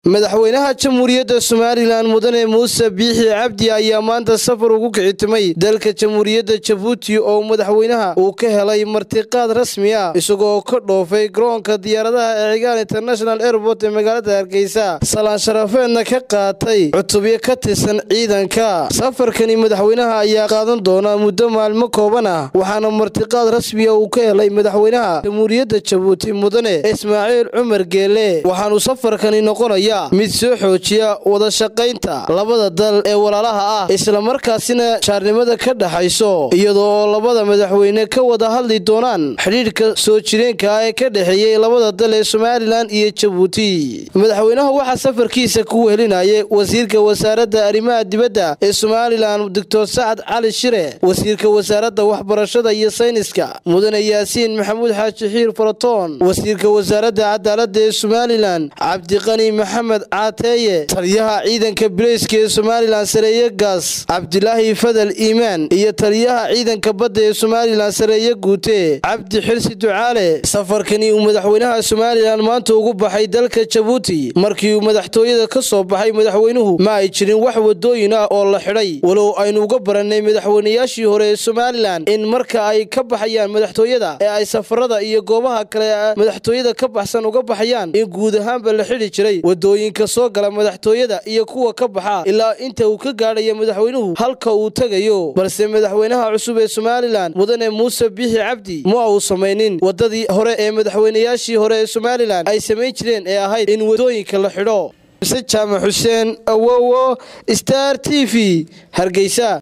madaxweynaha jamhuuriyadda somalilan mudane muuse biixi cabdi ayaa maanta safar ugu kicitimay dalka jamhuuriyadda jabuuti oo madaxweynaha uu ka helay martiqaad rasmi ah isagoo ka dhoofay garoonka diyaaradaha ee cigaal international airport ee magaalada hargeysa salaan sharafeedna ka qaatay cutubyo ka tirsan ciidanka safarkani madaxweynaha ayaa qaadan doona muddo maalmo kooban ah waxaana martiqaad rasmiya uu ka helay madaxweynaha jamhuuriyadda jabuuti mudane ismaaciil cumar geele waxaanu safarkani noqonaya mid soo xoojiya wada shaqaynta labada dal ee walaalaha ah islamarkaasina jaarnimada ka dhaxayso iyadoo oo labada madaxweyne ka wada hadli doonaan xidhiidhka soo jireenka ah ee ka dhexeeyey labada dal ee somalilan iyo jabuuti madaxweynaha waxaa safarkiisa ku wehelinayay wasiirka wasaaradda arrimaha dibadda ee somalilan doctor sacad cali shire wasiirka wasaaradda waxbarashada iyo sayniska mudane yaasiin maxamuud xaaji xiir faratoon wasiirka wasaaradda cadaaladda ee somalilan cabdiqani maxamed caateeye taliyaha ciidanka bileyska ee somalilan sareeye gaas cabdilaahi fadal iimaan iyo taliyaha ciidanka badda ee somalilan sareeye guute cabdi xirsi ducaale safarkani uu madaxweynaha somalilan maanta ugu baxay dalka jabuuti markii uu madaxtooyada ka soo baxay madaxweynuhu ma ay jirin wax wadooyin ah oo la xidhay walow aynu uga barannay madaxweynayaashii hore ee somalilan in marka ay ka baxayaan madaxtooyada ee ay safarada iyo goobaha kale madaxtooyada ka baxsan uga baxayaan in guud ahaanba la xidhi jiray wadooyinka soo gala madaxtooyada iyo kuwa ka baxa ilaa inta uu ka gaadhaya madaxweynuhu halka uu tegayo balse madaxweynaha cusub ee somalilan mudane muuse biixi cabdi ma uu samaynin wadadii hore ee madaxweynayaashii hore ee somalilan ay samayn jireen ee ahayd in wadooyinka la xidho mise jaamac xuseen awowo star t v hargeysa